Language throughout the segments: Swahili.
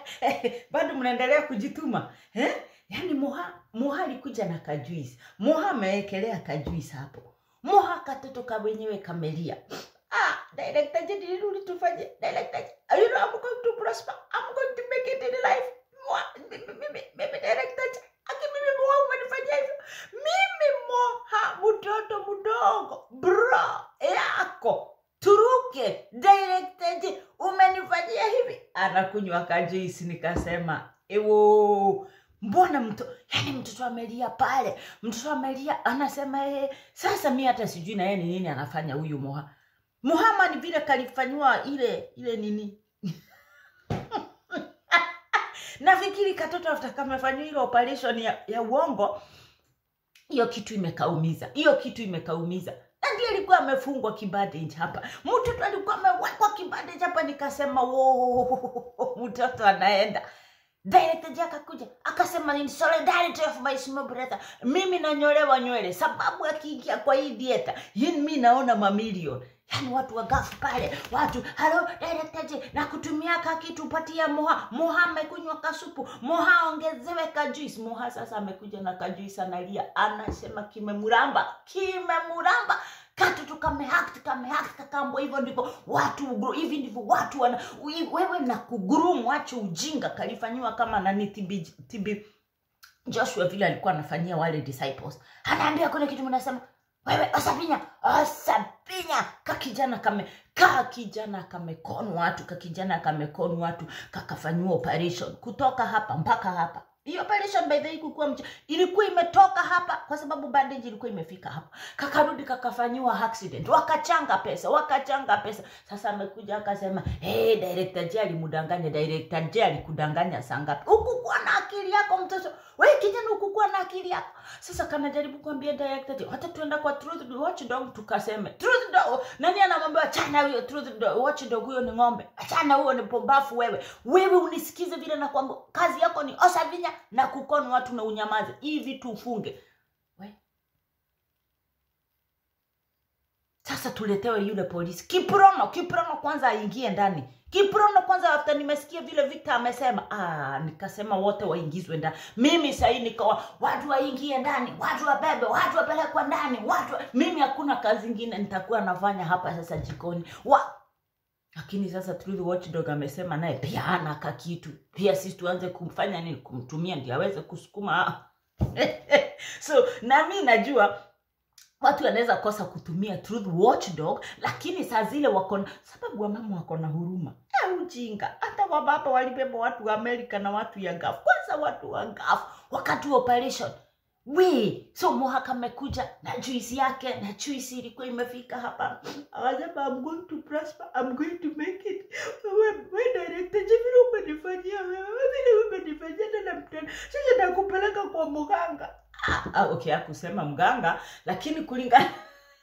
bado mnaendelea kujituma eh? yaani moha moha alikuja na kajuisi moha amewekelea kajuisi hapo moha katoto ka wenyewe kamelia ah director je nilirudi tufanye director you know I'm going to prosper I'm going to make it in life moha mimi mimi mimi director je aki mimi moha umenifanyia hivyo mimi moha mtoto mdogo bro yako turuke director je umenifanyia hivi anakunywa kajuisi nikasema ewo mbona mto yani mtoto amelia pale mtoto amelia anasema ee, sasa mi hata sijui na yeye ni nini anafanya huyu moha muhamad vile kalifanyiwa ile ile nini nafikiri katoto afta kamefanyiwa ile operation ya, ya uongo hiyo kitu imekaumiza hiyo kitu imekaumiza na ndiye alikuwa amefungwa kibandage hapa mtoto alikuwa amewekwa kibandage hapa nikasema wo mtoto anaenda director je akakuja akasema ni solidarity of my small brother mimi nanyolewa nywele sababu akiingia kwa hii dieta yini mi naona mamilioni yaani watu wagafu pale watu halo director je na kutumia ka kitu patia moha moha amekunywa kasupu moha ongezewe kajuisi moha sasa amekuja na kajuisi analia anasema kimemuramba kimemuramba katoto kameact kameact kakambo hivyo ndivyo watu ugru- hivi ndivyo watu wana ui- wewe na kugurumu ache ujinga kalifanyiwa kama nani tibi, tibi joshua vile alikuwa anafanyia wale disciples anaambia kuna kitu mnasema wewe osapinya osapinya kakijana kame ka kijana kamekonu watu kakijana kamekonu watu kakafanyiwa operation kutoka hapa mpaka hapa hiyo operation by the way kukuwa mcha ilikuwa imetoka hapa kwa sababu bandage ilikuwa imefika hapa kakarudi kakafanyiwa accident wakachanga pesa wakachanga pesa sasa amekuja akasema hey, director j alimudanganya director j alikudanganya sangapi ukukuwa na akili yako mtoto we kijana ukukuwa na akili yako sasa kanajaribu kuambia director j hata tuenda kwa truth watchdog tukaseme truth dog nani anamwambia achana huyo truth dog watchdog huyo ni ng'ombe achana huyo ni pombafu wewe wewe unisikize vile na kwamba kazi yako ni osavinya na kukonu watu na unyamaze hii vitu ufunge we sasa tuletewe yule polisi kiprono kiprono kwanza aingie ndani kiprono kwanza after nimesikia vile victor amesema ah, nikasema wote waingizwe ndani mimi sahii nikawa watu waingie ndani watu wabebe watu wapelekwa ndani watu wa... mimi hakuna kazi ingine nitakuwa nafanya hapa sasa jikoni wa lakini sasa Truth Watchdog amesema naye pia hana kakitu pia sisi tuanze kumfanya nini kumtumia ndio aweze kusukuma so na mi najua watu wanaweza kosa kutumia truth watchdog lakini saa zile wako na sababu wamama wako na huruma Eh, ujinga hata wababa walibeba watu wa amerika na watu ya gafu kwanza watu wa gafu wakati wa operation we so mohaka amekuja na juisi yake na juisi ilikuwa imefika hapa akasema I'm going to prosper I'm going to make it wewe we director je vile umenifanyia wewe vile umenifanyia tena mtana sasa nakupeleka kwa mganga ah, ah, okay akusema mganga lakini kulingana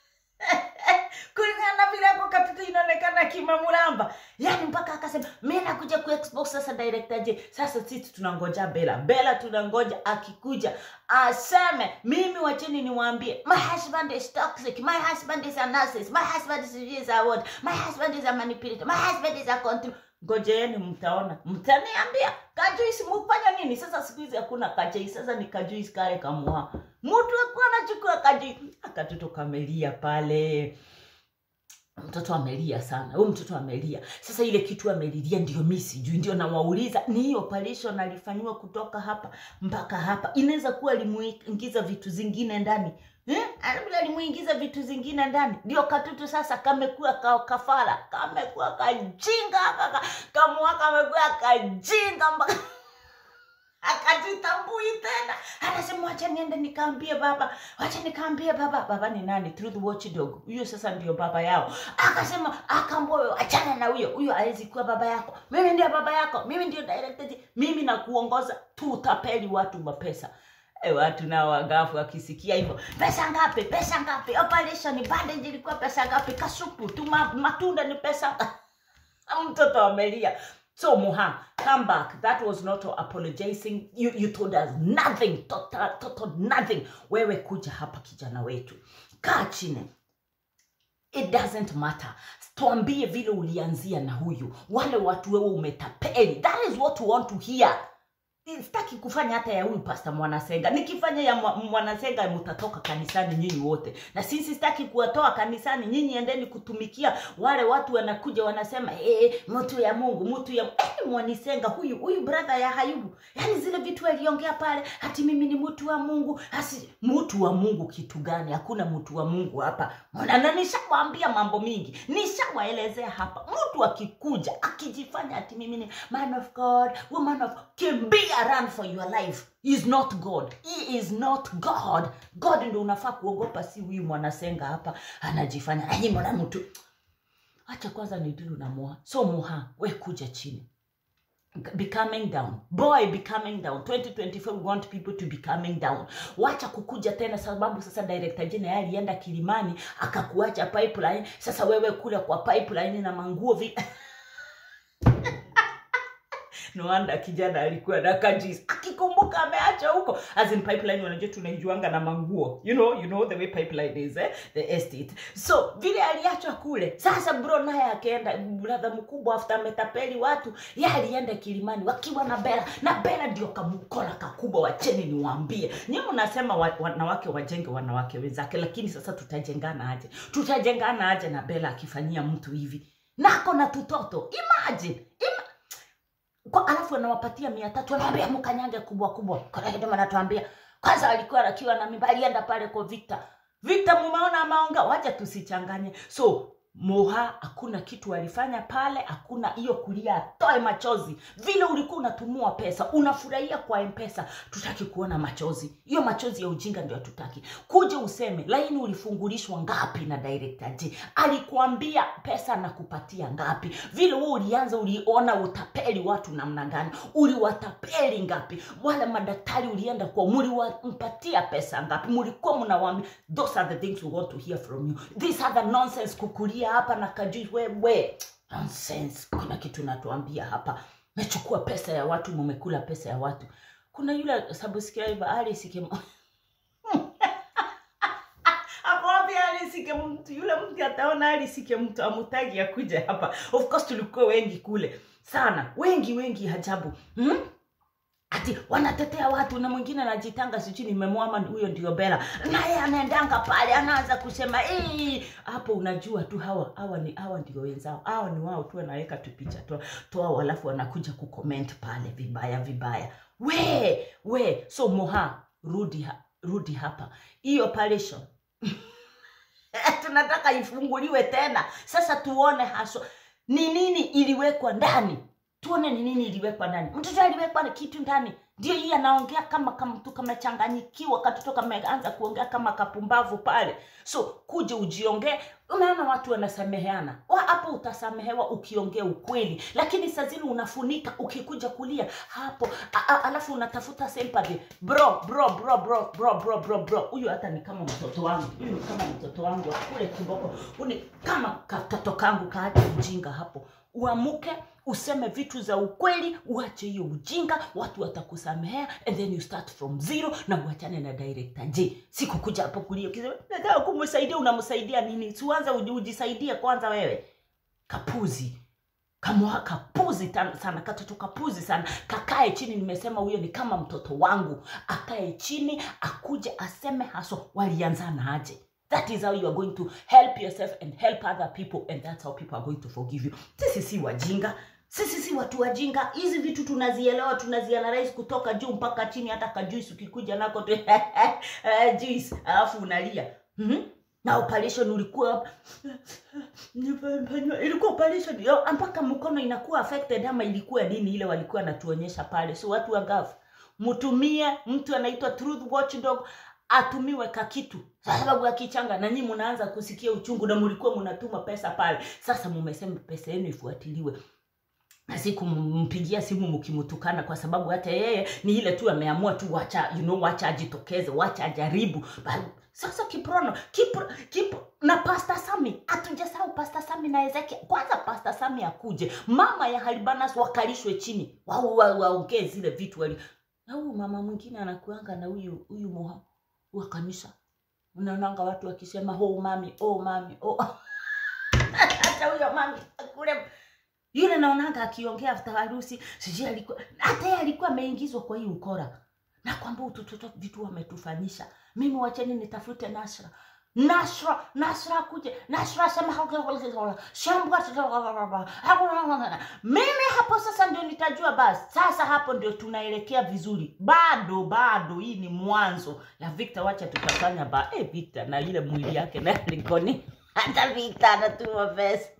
kulingana na vile ako katoto inaonekana kimamulamba yani mpaka akasema mi nakuja kuexpose sasa director je sasa sisi tunangoja bela bela tunangoja akikuja aseme mimi wacheni niwaambie my husband is toxic my husband is a narcissist my husband is, is a what my husband is a manipulator my husband is a control ngojeeni mtaona mtaniambia kajuisi mufanya nini sasa siku hizi hakuna kajei sasa ni kajuisi kale kamwa mtu akuwa anachukua kajuisi akatoto kamelia pale mtoto amelia sana huyu mtoto amelia sasa ile kitu amelilia ndio mi sijui ndio nawauliza ni hii operation alifanyiwa kutoka hapa mpaka hapa inaweza kuwa alimuingiza vitu zingine ndani eh? vile alimuingiza vitu zingine ndani ndio katoto sasa kamekuwa ka, kafara kamekuwa kajinga kaka kamwa kamekuwa kajinga mpaka akajitambui tena anasema wacha niende nikaambie baba wacha nikaambie baba baba ni nani truth watchdog huyo sasa ndio baba yao akasema akamboyo achana na huyo huyo awezi kuwa baba yako mimi ndio baba yako mimi ndio director mimi na kuongoza tutapeli watu mapesa E, watu nao wagafu wakisikia hivyo pesa ngapi pesa ngapi operation bandage ilikuwa pesa ngapi kasupu tuma matunda ni pesa mtoto amelia so muha come back that was not apologizing you, you told us nothing total, total nothing wewe kuja hapa kijana wetu kaa chini it doesn't matter tuambie vile ulianzia na huyu wale watu wewe umetapeli that is what we want to hear sitaki kufanya hata ya huyu pasta mwanasenga nikifanya ya mwa- mwanasenga mutatoka kanisani nyinyi wote na sisi sitaki kuwatoa kanisani nyinyi endeni kutumikia wale watu wanakuja wanasema eh, mtu ya mungu mtu ya eh, mwanisenga huyu huyu brother ya hayubu yaani zile vitu aliongea pale hati mimi ni mtu wa mungu hasi mtu wa mungu kitu gani hakuna mtu wa mungu hapa Mbona? na nishawaambia mambo mingi nishawaelezea hapa mtu akikuja akijifanya ati mimi ni man of god woman of kimbia run for your life He is not god he is not god god ndo unafaa kuogopa si huyu mwanasenga hapa anajifanya nanyi mwana mtu acha kwanza ni dilu na moha so moha we kuja chini be coming down boy be coming down 2024 we want people to be coming down wacha kukuja tena sababu sasa director jina yeye alienda kilimani akakuacha pipeline sasa wewe kule kwa pipeline na manguo vi noanda kijana alikuwa na kajis akikumbuka ameacha huko as in pipeline wanajua tunaijuanga na manguo you know you know the way pipeline is eh? the estate so vile aliachwa kule sasa bro naye akaenda brother mkubwa after ametapeli watu ye alienda kilimani wakiwa na bela na bela ndio kamkola kakubwa wacheni niwaambie nyi mnasema wa, wanawake wajenge wanawake wenzake lakini sasa tutajengana aje tutajengana aje na bela akifanyia mtu hivi nako na tutoto imagine ima, kwa alafu anawapatia mia tatu anawambia mkanyange kubwa kubwa karakidoma anatuambia kwanza alikuwa akiwa na mimba alienda pale kwa victor victor mumeona amaonga wacha tusichanganye so moha hakuna kitu alifanya pale hakuna hiyo kulia atoe machozi vile ulikuwa unatumua pesa unafurahia kwa mpesa tutaki kuona machozi hiyo machozi ya ujinga ndio hatutaki kuja useme laini ulifungulishwa ngapi na director j alikuambia pesa nakupatia ngapi vile wewe ulianza uliona utapeli watu namna gani uliwatapeli ngapi wale madaktari ulienda kwa muliwampatia pesa ngapi mulikuwa mnawaambia those are the things we want to hear from you these are the nonsense kukulia hapa na kajui wewe nonsense kuna kitu natuambia hapa mechukua pesa ya watu mumekula pesa ya watu kuna yule subscriber alisike akwambia alisike mtu yule mtu ataona alisike mtu amutagi akuja hapa of course tulikuwa wengi kule sana wengi wengi ajabu hmm? ati wanatetea watu na mwingine anajitanga sijui nimemwama huyo ndio bela naye anaendanga pale anaanza kusema "Eh." hapo unajua tu hawa hawa ni hawa ndio wenzao hawa ni wao tu wanaweka tu picha tu toa alafu wanakuja kucomment pale vibaya vibaya we we so moha rudi ha, rudi hapa hii operation tunataka ifunguliwe tena sasa tuone haswa ni nini iliwekwa ndani tuone ni nini iliwekwa ndani mtoto aliwekwa na kitu ndani ndio hii anaongea kama kama mtu kamechanganyikiwa katoto kameanza kuongea kama kapumbavu pale so kuja ujiongee unaona watu wanasameheana Wa- hapo utasamehewa ukiongea ukweli lakini saa zile unafunika ukikuja kulia hapo a, a, alafu unatafuta sympathy bro bro bro bro bro bro bro bro huyu hata ni kama mtoto wangu huyu ni kama mtoto wangu akule kiboko Huyu ni kama katoto kangu kaache ujinga hapo uamuke useme vitu za ukweli uache hiyo ujinga watu watakusamehea and then you start from zero na uachane na director j sikukuja hapo kulia ukisema nataka kumsaidia unamsaidia nini siuanza uji- ujisaidie kwanza wewe kapuzi kamwa kapuzi tan- sana katoto kapuzi sana kakae chini nimesema huyo ni kama mtoto wangu akae chini akuje aseme haswa walianzana aje that is how you are going to help yourself and help other people and that's how people are going to forgive you sisi si wajinga sisi si watu wajinga hizi vitu tunazielewa tunazianalize kutoka juu mpaka chini hata kajuisi ukikuja nako tu eh, juice alafu unalia mm-hmm. na operation ulikuwa Nimefanywa- ilikuwa operation yo, mpaka mkono inakuwa affected ama ilikuwa nini ile walikuwa natuonyesha pale so watu wa gafu mtumie mtu anaitwa truth watchdog atumiwe kakitu sababu akichanga na nyinyi mnaanza kusikia uchungu na mlikuwa mnatuma pesa pale sasa mumesema pesa yenu ifuatiliwe na si kumpigia simu mkimtukana kwa sababu hata yeye ni ile tu ameamua tu wacha you know, wacha ajitokeze wacha ajaribu Ba- sasa kiprono kipro, kipro, na pasta sami hatujasahau pasta sami na ezekia kwanza pasta sami akuje mama ya halibanas wakalishwe chini waongee wa, wa, waongee zile vitu wali na huyu mama mwingine anakuanga na huyu huyu moha wa kanisa unaonanga watu wakisema oh mami oh mami oh hata huyo mami kule yule naonanga akiongea after harusi sijui alikuwa hata yeye alikuwa ameingizwa kwa hii ukora na kwamba utototo vitu wametufanyisha mimi wacheni nitafute nasra nasra nasra kuje nasra sema shambwa mimi hapo sasa ndio nitajua basi sasa hapo ndio tunaelekea vizuri bado bado hii ni mwanzo ya victor wacha tutafanya ba eh victor na ile mwili yake na likoni hata victor anatuma pesa